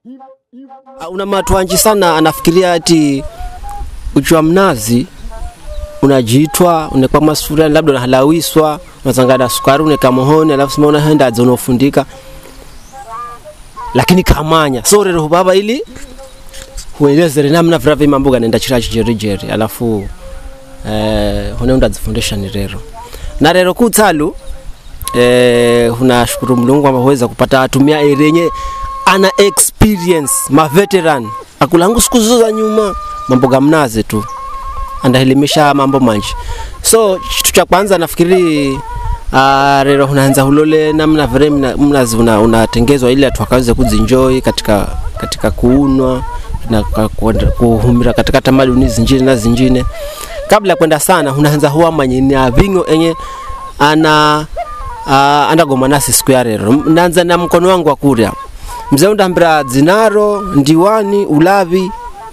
Ah, Una matwanji sana anafikiria ati uchi wa mnazi unajiitwa unekwa masufuria labda unahalawiswa unazangada sukari uneka mohoni alafu sima unahenda adza unofundika lakini kamanya so rero baba ili huelezere namna vrave mambo ganenda chira chijerijeri alafu eh, hune undadzifundisha ni rero na rero kutsalu eh, hunashukuru mlungu kwamba huweza kupata atumia erenye ana experience maveteran akulangu siku zizo za nyuma mambo ga mnazi tu andaelimisha mambo manji so kitu cha kwanza nafikiri uh, rero unaanza hulole namna vile mna- mnazi una- unatengezwa ili atu akaweze kuzinjoi katika katika kuunwa na ka- kuenda- kuhumira katika tamaduni zinjine na zinjine kabla ya kwenda sana unaanza huwa manyini avingo enye ana uh, andagoma nasi siku ya rero naanza na mkono wangu wa kurya mzee undambira dzinaro ndiwani ulavi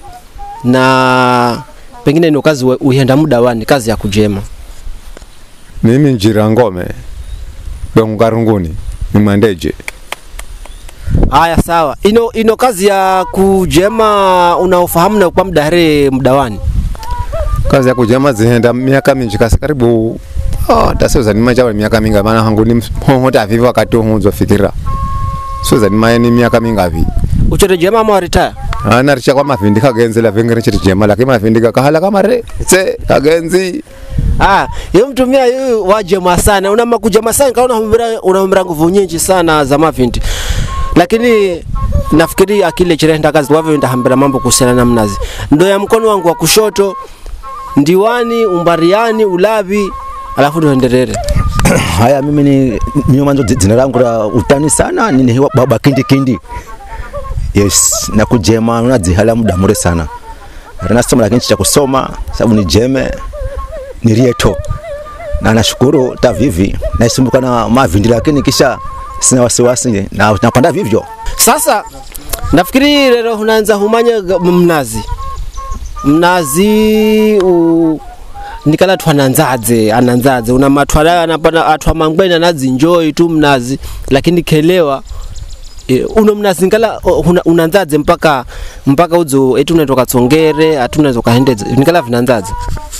na pengine ni kazi uihenda muda wani kazi ya kujema mimi njira ngome dongarunguni ni mwandeje haya sawa ino ino kazi ya kujema unaofahamu na kwa muda hare muda wani kazi ya kujema zihenda miaka minji kasi karibu oh, tasozanima chawa miaka minga maana hangu ni mhohota vivi wakati hunzo fikira sozanima ni miaka mingavi uchore jema ama waritaya anaricha kwa mavindi kagenzela vengere chiri jema lakini mavindi kakahala kamare se kagenzi Ah, yo mtumia yu wajema sana una makujema sana kaona unahumbira unahumbira nguvu nyingi sana za mavindi lakini nafikiri akile chirenda kazi wavyo ndahambira mambo kuhusiana na mnazi ndo ya mkono wangu wa kushoto ndiwani umbariani ulavi alafu ndo enderere haya mimi ni mimi mwanzo jina langu la utani sana ni ni baba kindi kindi yes na kujema unadzihala muda mure sana ranasoma lakini cha kusoma sababu ni jeme ni rieto na nashukuru ta vivi naisumbuka na mavindi lakini kisha sina wasiwasi na napanda vivyo sasa nafikiri lero unaanza humanya ga- mnazi mnazi u nikala twananzadze ananzadze una matwala anapana atwa mangwena nadzinjoi tu mnazi lakini kelewa e, uno mnazi ngala o, una- unanzadze mpaka mpaka udzo eti unatoka tsongere ati unaweza ukahendedze nikala vinanzadze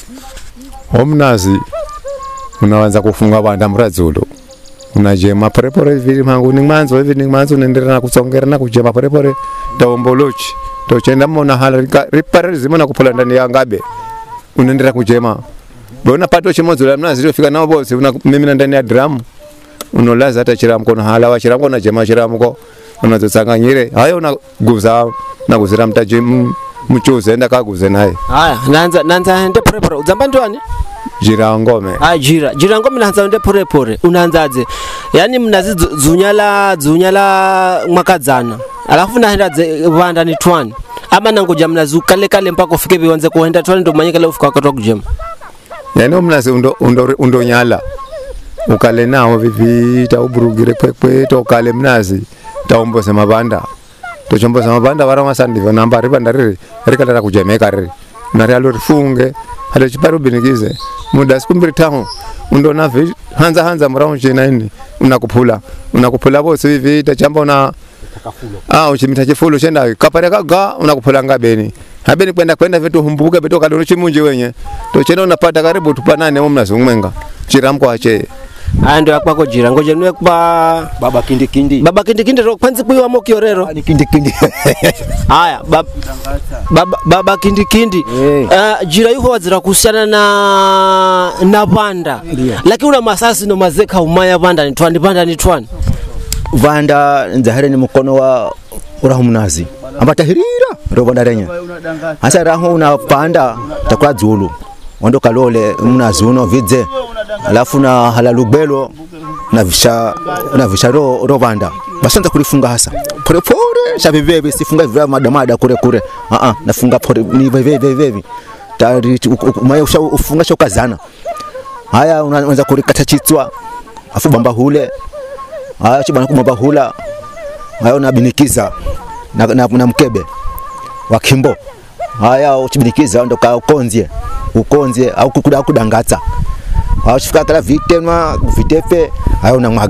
omnazi unawanza kufunga vanda mradzulu unajema porepore vili manguni mwanzo hivi ni mwanzo unaendelea na kutsongera na kujema porepore taombolochi tochenda mona hala rika- ripare rizima na kupula ndani ya ngabe unaendelea kujema bona pato chimodzo la mnazi rofika nao bose una mimina ndani ya drum unolaza hata chira mkono hala wa chira mkono jema chira mko unazotsanganyire hayo unaguza naguzira mtaji m- mchuze enda kaguze naye haya nanza nanza hende porepore udzamba ndiwani jira ngome Ah, jira jira ngo mnaanza ende pore pore unaanzaje yani mnazi dzu- dzunyala dzunyala mwakadzana alafu naenda dze- vanda ni twani ama nangoja mnazi ukale kale mpaka ufike viwanze kuenda twani ndo manyika leo ufika wakati wa kujema yani omnazi undo, undo, undonyala ukale nawo vivi tauburugire kwekwe tokale mnazi taumbose mabanda tochombose mabanda vara masandiva namba ribanda riri rikatara kujemeka riri nari alo rifunge hata chipari ubinikize muda siku mbiri taho undona vi hanza hanza murao china ini unakupula unakupula vose vivi tachamba una ah uchimita chifulo chenda kapare kaga unakupula ngabeni habeni kwenda kwenda vitu humbuka vitu kadono chimunji wenye tochenda unapata karibu tupanane mumnazi umwenga chiramko ache aya ndo yakwako jira ngoja niwe kwa baba kindi kindi baba kindikindi ro kwanzi kuiwa mo kiorero ni kindi kindi haya bab, baba, baba kindikindi Eh. uh, jira yuko wazira kuhusiana na na vanda lakini una masasi no mazeka umaya vanda ni twani vanda ni twani vanda nzahare ni mkono wa uraho mnazi ambata hirira rovanda renye hasa raho unapanda takula dzulu wando kalole mnazi uno vidze alafu na hala lugbelo na visha na visha ro rovanda basanza kulifunga hasa pore pore shaviveve sifunga vivya madamada kure kure a a nafunga pore ni veve veve tari maya usha ufunga shokazana haya unaanza kurikata chitswa afu bamba hule haya chibana kumaba hula haya unabinikiza na, na, na mkebe wa kimbo haya uchibinikiza ndo ka ukonzie ukonzie au kukuda kudangatsa haya chifika kala vitenwa vitefe haya unamwaga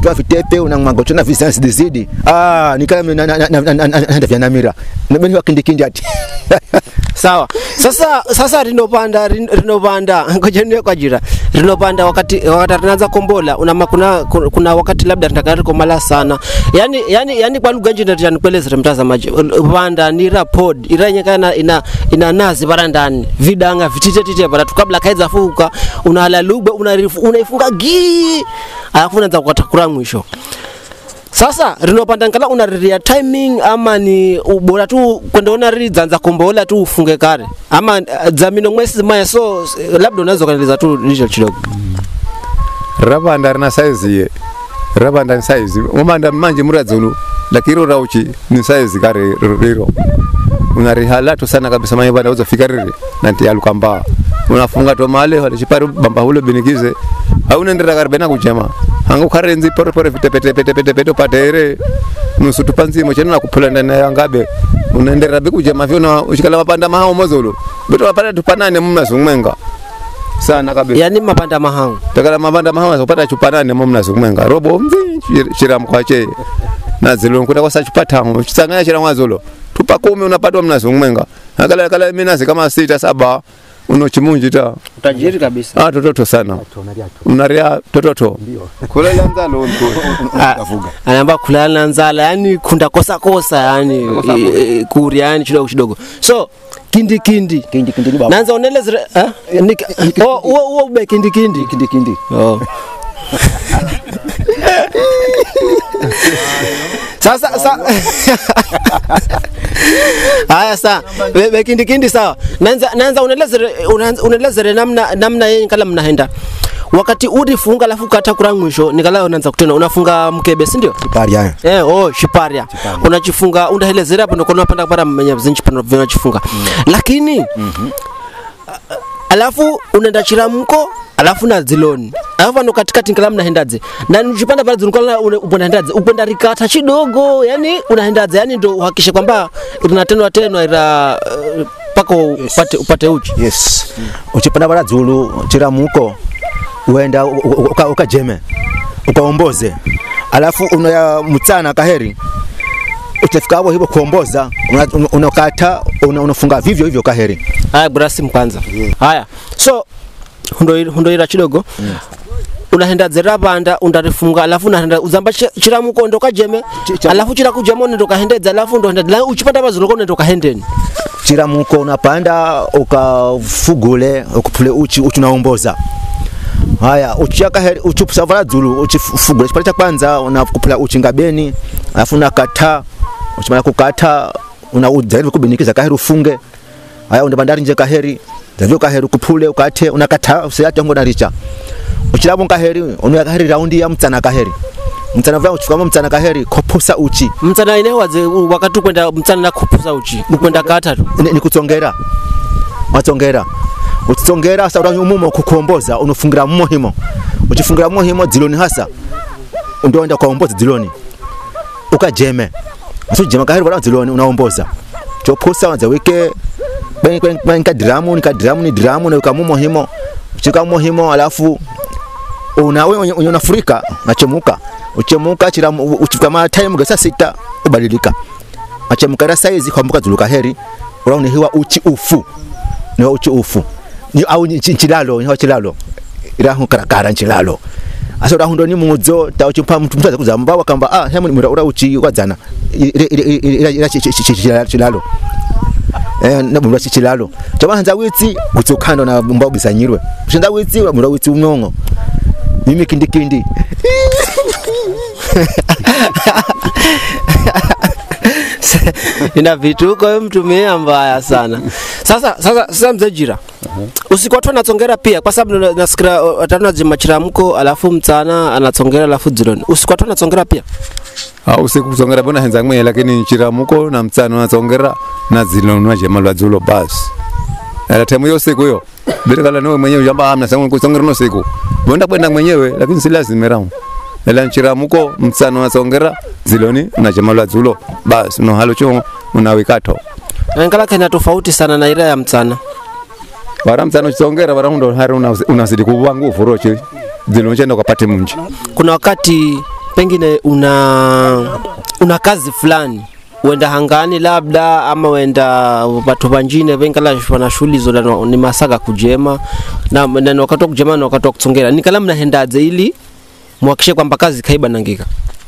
unajitoa vitepe unamwaga tena visansi dizidi ah nikala na na na na na vya namira nabeni wakindikindi ati sawa sasa sasa rinopanda rin- rinopanda ngoja niwe kwa jira rinopanda wakati wakati rinaanza kombola una kuna kuna wakati labda rinakari komala sana yani yani yani kwa lugha njini tani kwelezere mtazamaji panda ni rapod iranyekana ina ina nazi para ndani vidanga vitite tite para tukabla kaiza fuka unahala lugha unarifu unaifunga gi alafu unaanza kukatakura mwisho sasa rinopanda nkala unariria timing ama ni ubora tu kwendaona riri dzanza kombola tu ufunge kare ama uh, dzamino mwesi maya so eh, labda unaweza ukaeleza tu licho kidogo ravanda rina saizi ye ravanda ni saizi umanda manje muradzulu lakini rauchi ni saizi kare riro unarihalatu sana kabisa manye bana uzofika riri nanti alukamba unafunga to male wale chipari bamba hulo binikize aunendera kare bena kuchema hanga ukarenzi pore pore vitepete pete pete pete patere nusu tupanzimo chena nakupula ndani ya ngabe unaendera bikujema vyona uchikala mapanda mahao mozolo beto mapanda tupanane mumazungmenga sana kabisa yani mapanda mahangu takala mabanda mahama kupata chupa nane mo mnazukumenga robo mvi chira mkwache na zilo kuta kwa chupa tano chisanganya chira mwazolo tupa kumi unapatwa mnazukumenga akala kala minazi kama sita saba uno chimunji ta utajiri kabisa ah tototo sana unaria tototo kula lanza lo anaamba kulala na nzala yani kunda kosa kosa yani Kosa eh, eh, kuri yani kidogo kidogo so kindi kindi kindi kindi ni baba nanza unelezere eh? Nika- oh, uo uo ube kindi kindi kindi kindi Oh. sasa sa haya sa be- be kindi kindi sawa nanza nanza unelezere unaanza- unelezere namna namna yenye kala mnahenda wakati urifunga alafu kata kura mwisho nikala unaanza kutena unafunga mkebe si ndio pari haya Eh, oh, shiparia unachifunga undahelezera hapo ndiko unapanda para menya zinchi pano vinachifunga lakini alafu unaenda chiramko alafu na ziloni alafu ano katikati nkala mnahendaze na nchipanda pale zinkala unahendaze upenda rikata chidogo yani unahendaze yani ndo uhakishe kwamba rinatenwa tenwa ira uh, paka upate, upate uchi yes uchipanda bara dzulu chiramuko uenda u- u- uka- ukajeme ukaomboze alafu unaya mutsana kaheri utafika hapo hivyo kuomboza una- una- unakata una- unafunga vivyo hivyo kaheri haya brasi mkwanza haya so hundo- hundoira chidogo unahenda zera banda undarifunga alafu unahenda uzamba chi- chiramuko ndoka jeme Chi- cha- alafu chirakujama unendoka hendedza alafu ndohenda la uchipanda bazuloko unendoka hendeni chiramuko unapanda ukafugule ukupule uchi uchi unaomboza haya uchiaka heri uchusavala dzulu uchifugule chipande cha kwanza unakupula uchi ngabeni alafu unakata uchimala kukata unaudzairi kubinikiza kaheri ufunge haya unda bandari nje kaheri zavyo kaheri kupule ukate unakata usiyate ngo naricha uchilabo kaheri unuya kaheri raundi ya mtsana kaheri mtsana vya uchukamo mtsana kaheri kopusa uchi mtsana ine wadze wakati kwenda mtsana na kupusa uchi kwenda katatu ni, ni kutsongera watsongera uchitsongera sa uranyu umumo kukuomboza unofungira mumo himo uchifungira mumo himo dziloni hasa ndoenda kwaomboza dziloni ukajeme asujema kaheri wala dziloni unaomboza chopusa wanza wike nika diramu nika diramu ni diramu na ukamumo himo uchika mumo himo alafu una wewe mwenye- mwenye unafurika unachemuka uchemuka chira uchifika ma time gasa sita ubadilika achemukara saizi kwambuka dzuluka heri uraunihiwa uchi ufu niwa uchi ufu ni au ni chi- chilalo niwa chilalo irahu karakara nchilalo asa urahundo ni mudzo ta uchipa mtu mtu kuzamba wakamba ah hemu ni ura uchi wadzana ira ira ira chi- chi- chi- chi- chilalo eh na bumba chilalo tabanza witsi kutsukando na bumba ubisanyirwe shinda witsi bumba witsi umnongo mimi kindi kindi ina vituko mtumia mbaya sana sasa sasa sasa mzee jira usiku watu anatsongera pia kwa sababu na- nasikira watatu najima chiramko alafu mtsana anatsongera alafu dziloni usiku watu anatsongera pia au siku kusongera bona henza mwe lakini chiramuko na mtsano natsongera na zilonwa jema lwa dzulo basi ala temu yo siku yo bila kala no mwenyewe jamba amna sangu kusongera no siku bonda kwenda mwenyewe lakini si lazima ramu ela nchiramuko mtsano natsongera ziloni na jema lwa dzulo basi no halo cho unawikato ngala kena tofauti sana na ira ya mtsana bara mtsano chitsongera bara hundo hari una- unazidi kuwa nguvu roche ziloni chenda ukapate munji kuna wakati pengine una una kazi fulani wenda hangani labda ama wenda watu vanjine vengala wana shughuli zo na- ni masaka kujema na, na, na wakati wa kujema na wakati wa kutsongera nikala mnahendaze ili muhakishe kwamba kazi kaiba nangika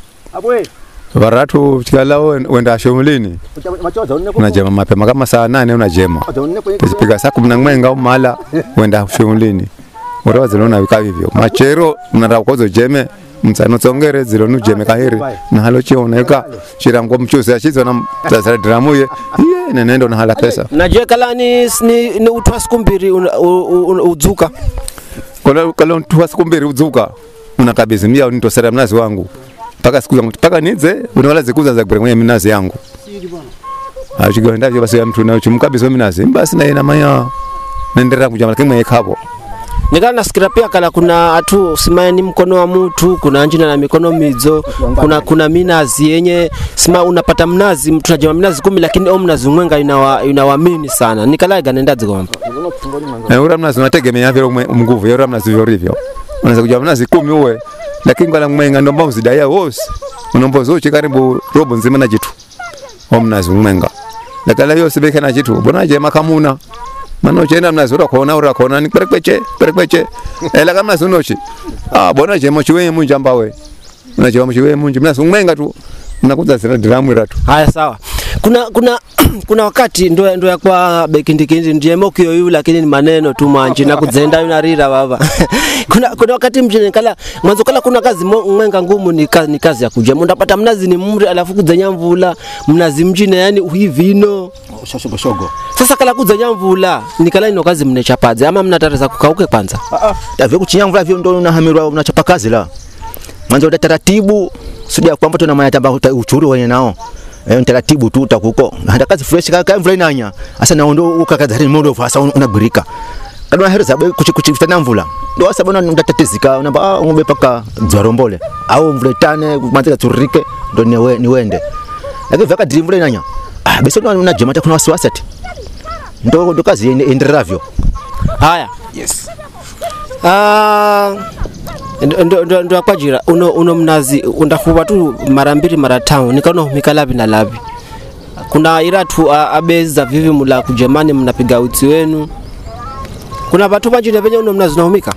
varatu tikala wen- wenda shughulini unajema mapema kama saa nane unajema izipiga saa kumi na mwenga umala wenda shughulini urawa zilo nawika vivyo machero mnara ukozo jeme msano tsongere zilo nujeme kahiri nahalo chioneka chirango mchuzi achizo na tazara dramuye iye nenendo nahala pesa najue kala ni, ni, ni utwa siku mbili una- u- u- u- udzuka kola kola tuwa siku mbili udzuka unakabizi mia nitosera mnazi wangu mpaka siku zangu mpaka nize unawala zikuza za kubere mwenye minazi yangu achigenda vyo basi ya mtu na chumkabizi minazi basi na ina maya nendera kujama lakini mwenye kapo nikala nasikira pia kala kuna atu simaye ni mkono wa mutu kuna njina na mikono midzo kuna kuna minazi yenye sima unapata mnazi mtu najema minazi kumi lakini o mnazi mwenga inawa inawamini sana nikala ganendazi kwamba na ura mnazi unategemea vile umwe- mnguvu ura mnazi vyo rivyo unaweza kujama mnazi kumi uwe lakini kwa mwenga ndomba uzidaya wose unombo zochi karibu robo nzima na jitu o mnazi mwenga lakala yose beke na jitu bona jema kamuna mano chenda mnazi ura kona ura kona ni perekweche perekweche ela kama mnazi unochi ah bona jema chiwe munja mbawe unajema chiwe munja mnazi mwenga tu unakuza zira dramu ratu haya sawa kuna kuna kuna wakati ndo ndo yakwa bekindikindi ndiemo kiyoyu lakini ni maneno tu manji na kudzenda yunarira baba kuna kuna wakati mjini kala mwanzo kala kuna kazi mo- mwenga ngumu ni kazi, ni kazi ya kujema ndapata mnazi ni mri alafu kudzenya mvula mnazi mjine yani uhivino shoshogoshogo sasa kala kudzenya mvula nikala ino kazi mnechapadze ama mnatareza kukauke kwanza tavyo kuchinyamvula vyo ndo unahamirwa unachapa kazi la mwanzo uta taratibu sudia kwamba tuna maya tamba uta- uchuru wenye nao eh taratibu tu utakuko hata kazi fresh kaka mvula inanya asa naondo ukakaza hari mondo fasa unagurika kadwa heri zabe kuchi kuchi vitana mvula ndo asa bona ndatatizika unamba ah ngombe paka dzwarombole au mvula itane kumanzika turike ndo niwe niwende lakini vaka diri mvula inanya ah basi ndo unajema hata kuna wasiwasi ati ndo ndo kazi ende- enderavyo haya yes Ah, ndo- ndo- ndo ndo akwajira uno uno mnazi undafuva tu mara mbili mara tano nikaona humika lavi na lavi kuna iratu a- abeza vivi mula kujemani mnapiga uti wenu kuna vatu vanjine venye uno mnazi unahumika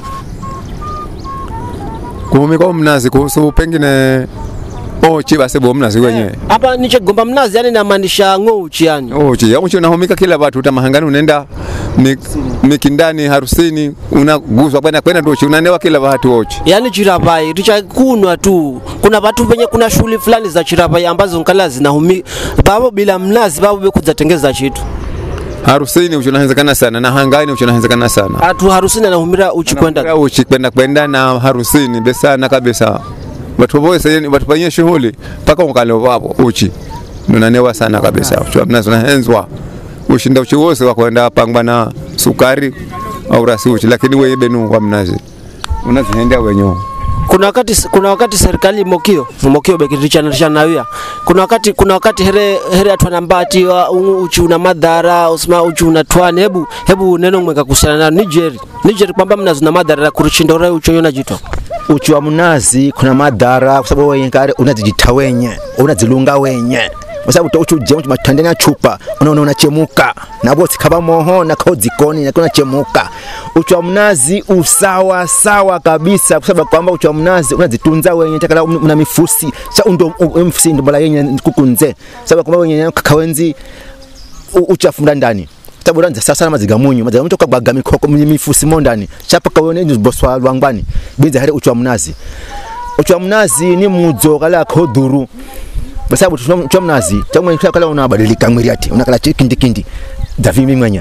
kuhumika mnazi kuhusu pengine ochi basi bo mnazi wenyewe hapa nichegomba mnazi yani namaanisha ng'ouchi yani ochi yamuchi unahumika kila watu utamahangani unaenda mi- mikindani harusini unaguswa kwenda kwenda ndochi unanewa kila watu ochi yani chirapai richakunwa tu kuna vatu venye kuna shughuli fulani za chirapai ambazo nkala zinahumi vavo bila mnazi vavo vekudzatengeza chitu harusini uchi unahenzekana sana na hangani uchi unahenzekana sana atu harusini anahumira uchi kwenda Kwenda uchi kwenda kwenda na harusini besana kabisa watu vote yani watu fanyie shughuli mpaka ukalo wapo uchi unanewa sana kabisa uchi mnazi unahenzwa ushinda uchi wose wa kwenda pangwa na sukari au rasi uchi lakini wewe benu kwa mnazi unazihendea wenyewe kuna wakati kuna wakati serikali mokio mokio bekirichana nawia kuna wakati kuna wakati here here atwana mbati wa ungu uchi una madhara usema uchi una twane hebu hebu neno mweka kuhusiana na Niger Niger kwamba mnazo na madhara kuruchindora uchi yona jito uchi wa mnazi kuna madhara kwa sababu wenye kare unazijita wenye unazilunga wenye kwa sababu to uchi uje matandani ya chupa unaona unachemuka na bosi kaba moho na kao jikoni na kuna chemuka uchi wa mnazi usawa sawa kabisa kwa sababu kwamba uchi wa mnazi unazitunza wenye takala una mifusi cha undo u- mfusi ndo bala yenye kukunze sababu kwamba wenye kakawenzi u- uchafu mda ndani sababu ranza sasa na maziga munyu maziga munyu kabwaga mikoko mi- mifusi mo ndani chapa kawone ni boswa lwangwani binza hare uchwa mnazi uchwa mnazi ni mudzo kala kodhuru kwa sababu uchwa mnazi tamwe kala unabadilika mwili ati unakala kindi kindi davimi mwenya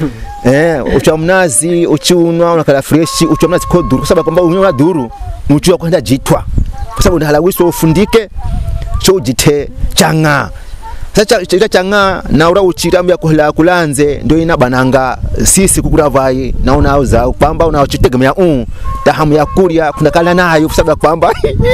eh uchwa mnazi uchiunwa unakala fresh uchwa mnazi kodhuru kwa sababu kwamba unywa dhuru mchwa kwenda jitwa kwa sababu ndahalawiswa ufundike cho ujite changa sasa chita changa na ura uchiramya kuhla kulanze ndio ina bananga sisi kukura vai na unauza kwamba unaochitegemea u tahamu ya kuria kuna kala nayo kusaba kwamba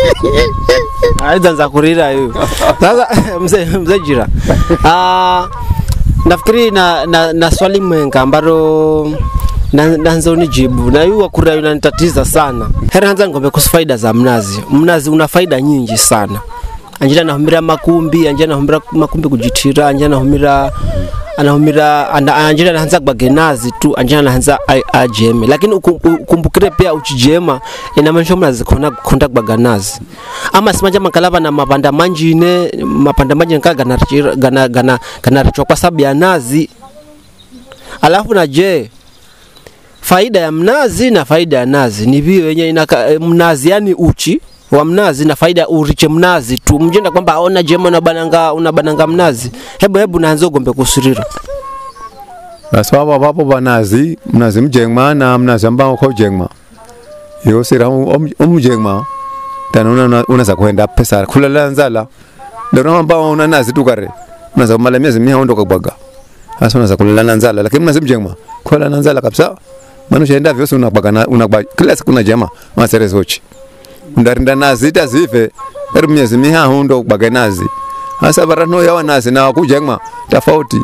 aiza kurira hiyo sasa mzee mzee jira ah nafikiri na, na, na swali mwenga ambalo na nanza unijibu na yu wakuria unanitatiza sana hera hanza ngombe kuhusu faida za mnazi mnazi una faida nyingi sana anjira anahumira makumbi anjira anahumira makumbi kujitira anjira anahumira anahumira ana- anjira anaanza kubagenazi tu anjira anaanza a- ajeme lakini uku- ukumbukire pia uchijema inamaanisha mnazi kona konda kubaganazi ama simanja makalava na mapanda manjine mapanda manjine kaa ganarichira- gana gana ganarichwa kwa sababu ya nazi alafu na je faida ya mnazi na faida ya nazi ni vio yenye inaka, eh, mnazi yani uchi wa mnazi na faida ya uriche mnazi tu mjenda kwamba aona jema unabananga unabananga mnazi hebu hebu naanza ugombe kusurira basi wapo wapo banazi mnazi mjengma na mnazi ambao kwa jengma yo sira umjengma tana una unaweza kwenda pesa kulala nzala ndio ambao una nazi tu kare unaweza kumala miezi mia ondoka kubwaga hasa unaweza kulala na nzala lakini mnazi mjengma kulala na nzala kabisa maana ushaenda vyote unabwaga na unabwaga kila siku na jema masere zochi ndarinda nazi tazive eri miezi mia ndo kubwaga nazi hasa barano yawa nazi na wakujengma tofauti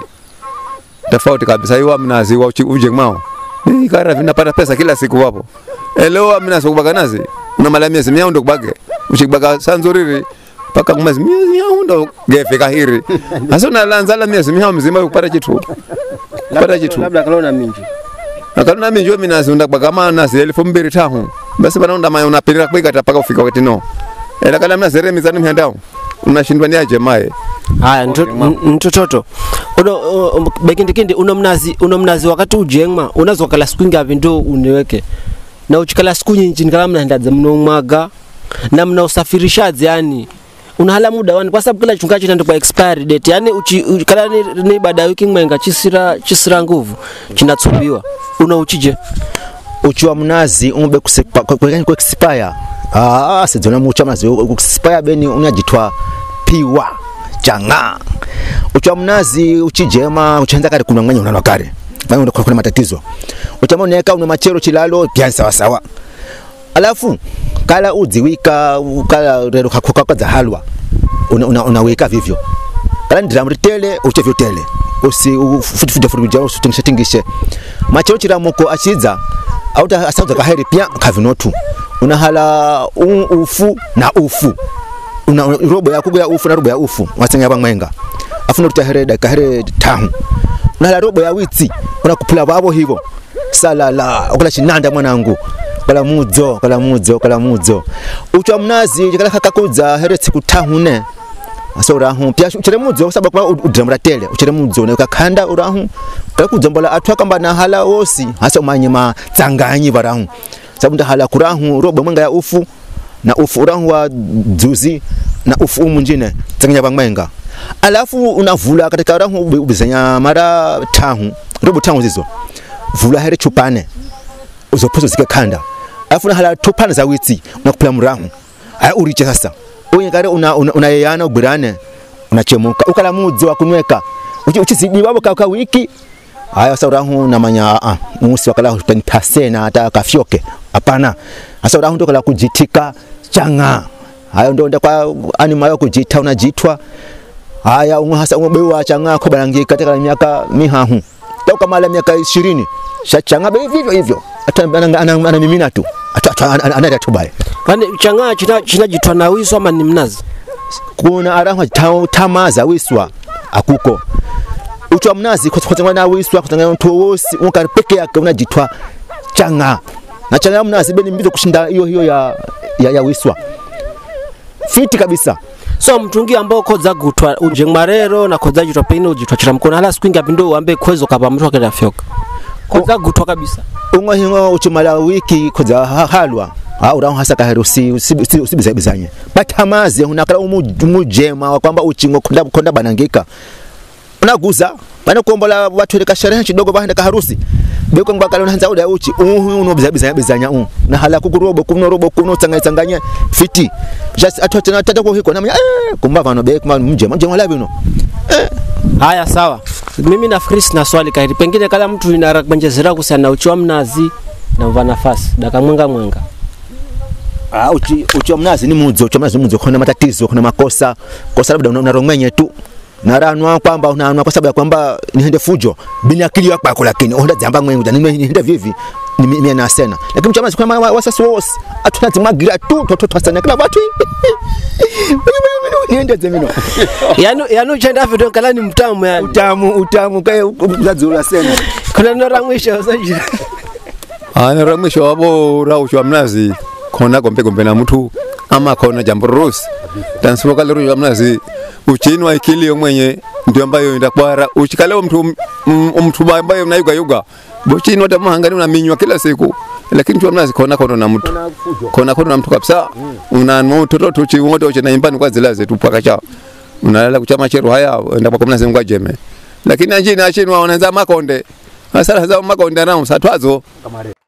tofauti kabisa hiyo mnazi wa uchi- ujengmao ni kara vinapata pesa kila siku wapo elewa mnazi kubaga nazi una mala miezi mia ndo kubage uchibaga sanzuriri paka mwezi miezi mia ndo gefe kahiri hasa unalanza la miezi mia mzima kupata kitu kupata kitu labda kalona minji akaluna minjo minazi undakubaga manazi elfu mbili tahu basi bana unda mayo unapirira kwikata paka ufika wetino ela kala mnazi remizani mhandao unashindwa ni aje mae haya mtototo uno uh, bekindikindi uno mnazi uno mnazi wakati ujengma unazo kala siku ngapi ndo uniweke na uchikala siku nyinji nikala mnaendaze mnomwaga na mna usafirishaji yani unahala muda wani kwa sababu kila chungacho ndio kwa expiry date yani uchi, uchi kala ni, ni baada ya wiki mwenga chisira chisira nguvu chinatsubiwa una uchije uchi wa mnazi umbe kusepa kwa kwa kwa expire ah sijona mucha mnazi expire beni unajitwa piwa changa uchi wa mnazi uchijema uchanza kare kuna mwanya unanwa kare bani kuna kuna matatizo uchama unaweka una machero chilalo pia sawa sawa alafu kala udziwika kala rero kakuka za halwa una, una, unaweka vivyo kala ndiramu ritele uche vyotele usi futifuje futifuje usitingishe tingishe machero chiramuko achiza auta asauza kaheri pia kavinotu unahala u, ufu na ufu una, una robo ya kugo ya ufu na robo ya ufu wasenya bamwenga afuna utahere da kahere tahu unahala robo ya witsi unakupula babo hivyo salala ukula chinanda mwanangu kala mudzo kala mudzo kala mudzo uchwa mnazi kala kakakudza here tsiku tahune asa urahu pia uchere mudzo kwa sababu kwa udramura tele uchere mudzo ne kakanda urahu kala kudzombola atwa kamba na hala wosi hasa umanyima tsanganyi barahu sababu nda hala kurahu robo mwenga ya ufu na ufu urahu wa dzuzi na ufu umunjine tsanganya bamwenga alafu unavula katika urahu ubizanya mara tahu robo tahu zizo vula here chupane uzopozo zike kanda alafu na hala tupana za witsi unakupila murahu aya uriche sasa uye kare una una, una yana ubirane unachemuka ukala mudzo wa kunweka uchi uchizidi babo ka, ka wiki aya sasa urahu na manya ah musi wakala utani na hata kafyoke hapana sasa urahu ndo kala kujitika changa hayo ndo nda kwa anima yo kujita unajitwa haya umwe hasa umwe bewa changa ko barangi katika miaka mihahu toka mala miaka 20 shachanga be vivyo hivyo hata anamimina tu anaenda tu baya kwani changaa china chinajitwa na wiso ama ni mnazi kuna arahwa ta- tamaza wiswa akuko uchwa mnazi kutangana na wiswa kutangana mtu wosi unkari peke yake unajitwa changa na changa ya mnazi beni mbizo kushinda hiyo hiyo ya, ya, ya wiswa fiti kabisa so mtungi ambao kodza gutwa ujengmarero na kodza jitwa pengine ujitwa chira mkono hala siku ngapi ndo uambe kwezo kapa mtu akenda fyoka kodza gutwa kabisa umwe hingo uchumala wiki kuza ha- halwa ha uraho hasa kahero si usibizanye batamaze unakala umu- umujema wa kwamba uchingo konda konda banangika unaguza bana kuombola watu ile kasherehe kidogo bahenda kaharusi beko ngba kala unaanza uda uchi uhu uno bizanya bizanya u na hala kukurobo kuno robo kuno tsanganya tsanganya fiti just atwa tena tata ko hiko na eh kumba vano be kuma mjema mjema labi uno haya sawa mimi nafikiri sina swali kairi pengine kala mtu inarakbenjezera kuhusiana na uchi wa mnazi na mva nafasi daka mwenga mwenga Ah, uchi uchi wa mnazi ni mudzo, uchi wa mnazi ni mudzo, kuna matatizo, kuna makosa. Kosa labda una- unarongwenye tu. naranwa kwamba unanwa kwa sababu ya kwamba nihende fujo bini akili yakwako lakini onda dzamba mwengu dzani nihende vivi mie nasena lakini mchama sikama wasasi wose atunadzimwagira tu tototwasana kila watu niende dzemino yanu yanu uchenda vitu nkala ni mtamu yani utamu utamu kae uzadzula sena kuna neno la mwisho sajira ana ra mwisho wabo raushwa mnazi khona gombe gombe na mtu ama khona jambo rusi tansipoka lero ya mnazi uchinwa ikili mwenye ndio ambayo ndakwara uchikale mtu m- mtu ambaye unayuga yuga bochinwa tamahangani unaminywa kila siku lakini tu mnazi khona khona na mtu khona khona na mtu kabisa una mtoto tuchi wote uche na imbani kwa zilaze tu paka cha unalala kuchama cheru haya enda kwa mnazi ngwa jeme lakini anjini achinwa wanaanza makonde hasara za makonde nao satwazo